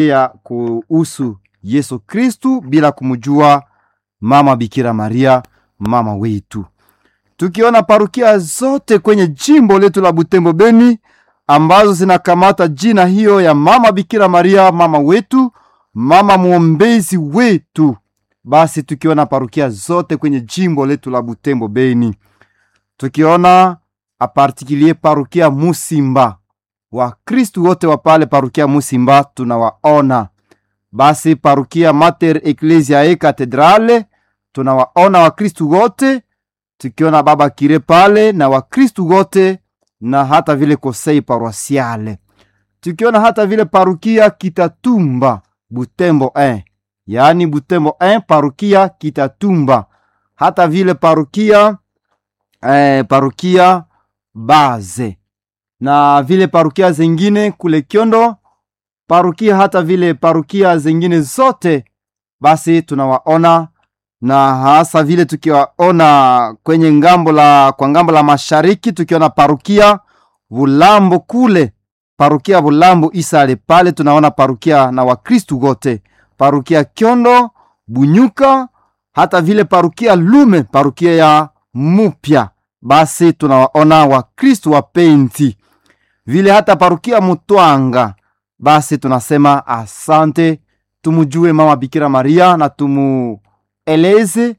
ya kuhusu Yesu Kristu bila kumjua mama Bikira Maria mama wetu. Tukiona parukia zote kwenye jimbo letu la Butembo Beni ambazo zinakamata jina hiyo ya mama Bikira Maria mama wetu, mama mwombezi wetu, basi tukiona parukia zote kwenye jimbo letu la Butembo Beni, tukiona apartikulie parukia Musimba, Wakristu wote wa pale parukia Musimba tunawaona. Basi parukia Mater Ecclesiae Cathedrale tunawaona Wakristu wote, tukiona baba kire pale na Wakristu wote na hata vile kosei paroisiale, tukiona hata vile parukia Kitatumba Butembo 1 yaani Butembo 1 parukia Kitatumba, hata vile parukia eh, parukia Baze na vile parukia zingine kule Kyondo, parukia hata vile parukia zingine zote, basi tunawaona na hasa vile tukiwaona kwenye ngambo la kwa ngambo la mashariki, tukiona parukia Bulambo kule, parukia Bulambo Isale pale tunaona parukia na Wakristu wote, parukia Kyondo, Bunyuka, hata vile parukia Lume, parukia ya Mupya, basi tunawaona Wakristu wapenzi vile hata parukia Mutwanga, basi tunasema asante, tumujue mama Bikira Maria na tumueleze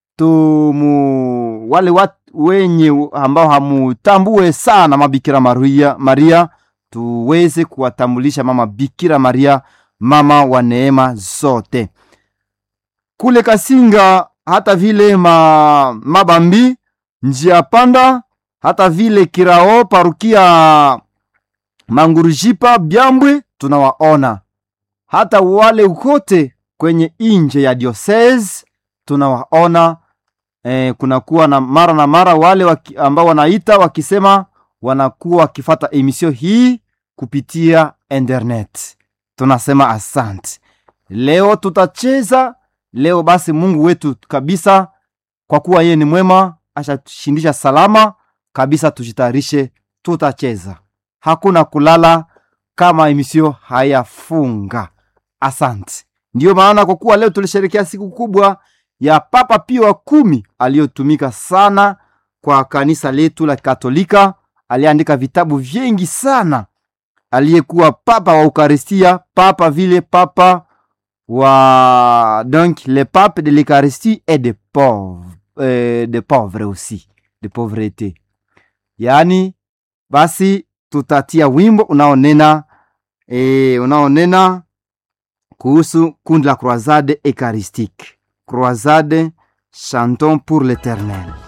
tumu wale wat, wenye ambao hamutambue sana mama Bikira Maria, Maria tuweze kuwatambulisha mama Bikira Maria, mama wa neema zote. Kule Kasinga hata vile ma, Mabambi njia panda hata vile Kirao parukia Mangurujipa Byambwe tunawaona, hata wale wote kwenye inje ya diocese tunawaona. E, kunakuwa na mara na mara wale waki, ambao wanaita wakisema wanakuwa wakifata emisio hii kupitia internet. Tunasema asante. Leo tutacheza leo, basi Mungu wetu kabisa, kwa kuwa yeye ni mwema, ashatushindisha salama kabisa. Tujitayarishe, tutacheza hakuna kulala kama emisio hayafunga. Asante. Ndiyo maana kwa kuwa leo tulisherekea siku kubwa ya Papa Pio wa kumi aliyotumika sana kwa kanisa letu la Katolika, aliandika vitabu vingi sana, aliyekuwa papa wa Eukaristia, papa vile papa wa donc le pape de l'Eucharistie et de pauvres euh, de pauvres aussi de pauvreté, yaani basi tutatia wimbo unaonena e, unaonena kuhusu kundi la Croisade Eucharistique, Croisade chantons pour l'Eternel.